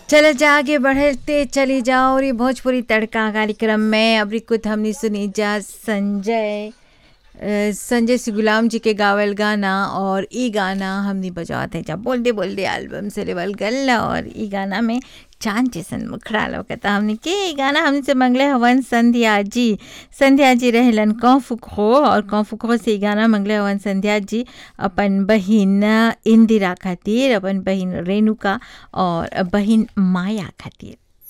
चलो जा आगे बढ़ते चली जाओ और ये भोजपुरी तड़का कार्यक्रम में अभी कुछ हमने सुनी जा संजय अ, संजय सी गुलाम जी के गावल गाना और ई गाना हमने बजावत है जा बोलते बोलते एल्बम से लेवल गल और ई गाना में चांद जैसन मुखड़ा लौकता हमने के ई गाना हमने से मंगले हवन संध्या जी संध्या जी रहलन कौफुखो और कौफुखो से ई गाना मंगले हवन संध्या जी अपन बहिन इंदिरा खातिर अपन बहिन रेणुका और बहिन माया खातिर